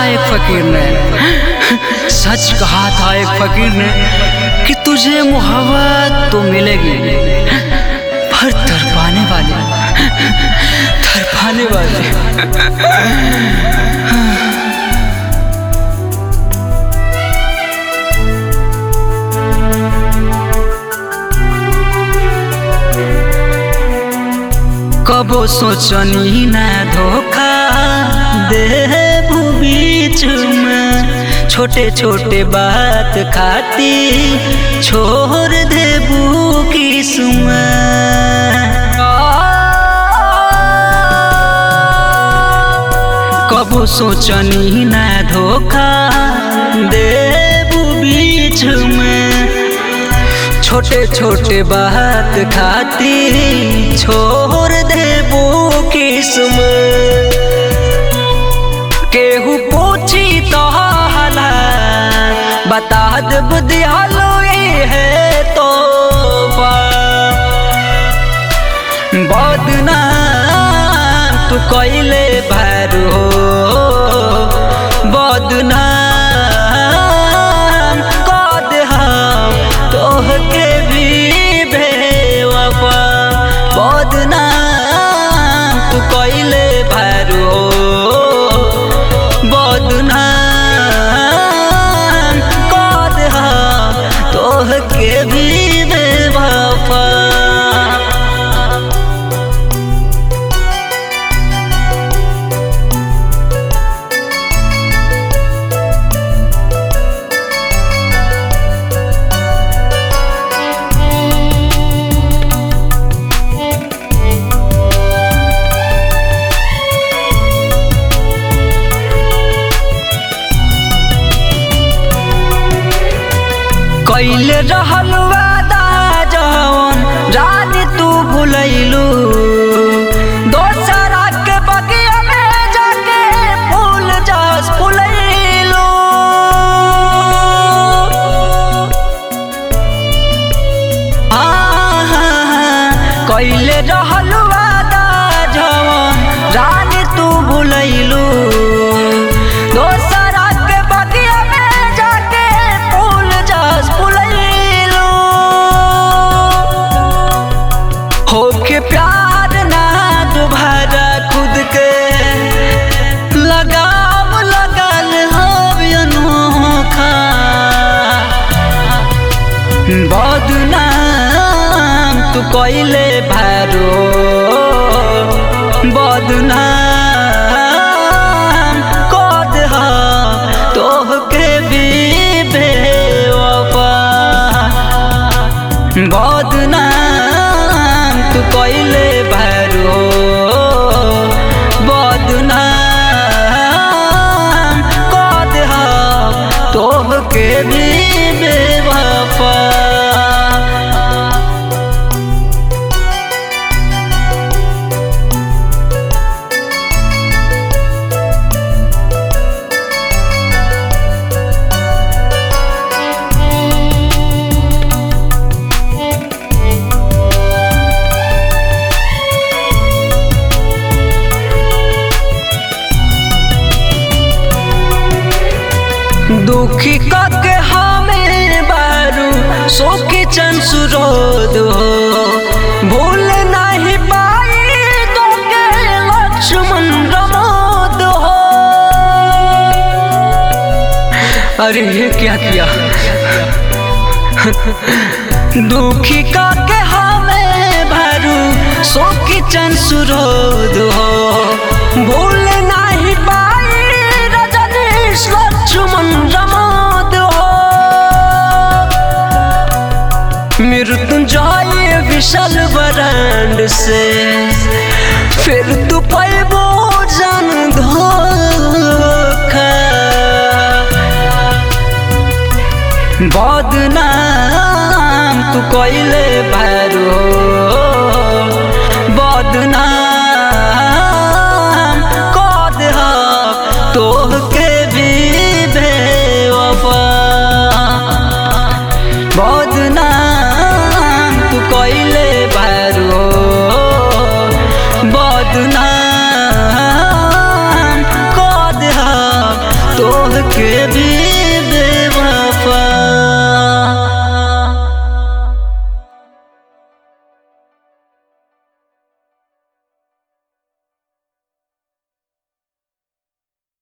था एक फकीर ने सच कहा था एक फकीर ने कि तुझे मोहब्बत तो मिलेगी पर तरपाने वाली तरपाने वाली कबो सोचनी ना धोखा दे बीच में छोटे छोटे बात खाती छोड़ दे किस्म कबो सोचनी ना धोखा दे बीच में छोटे छोटे बात खाती छोड़ दे वो किस्म केहू पूछी तो हला बता दे बुद्धियालो ये है तो बदनाम तू कैले भरो बदनाम कद हम तोहके भी बेवफा बदनाम तू कैले भरो बदनाम कद हम तोहके भी बेवफा कैले रहल वादा जवन रानी तू भुलैलू दोसरा के बगिया में जाके फूल जस फुलैलू कैले रहल वादा जवन रानी तू भुलैलू दोसरा के बगिया में जाके फूल जस फुलैलू होके प्यार ना दोबारा खुद के लगाम लगल हव अनोखा बदनाम तू कैले भरो बदनाम कद तोहके भी बेवफा बदनाम तू कैले भरो बदनाम कद तोहके भी बेवफा दुखी कके हमें बारू सोके चन सुरोद हो भूल नहीं पाई तो के लक्ष्मण रमोद हो अरे ये क्या किया दुखी काके हमें भरू सोकी चन सुरोद हो भूल नहीं पाई रजनीश लक्ष्मण रमोद हो मृत्युंजय विशाल बरांड से फिर तू पैबो जान धोखा बदनाम तू कैले भरो बदनाम कद तोहके भी बेवफा बदनाम तू कैले भरो बदनाम कद के भी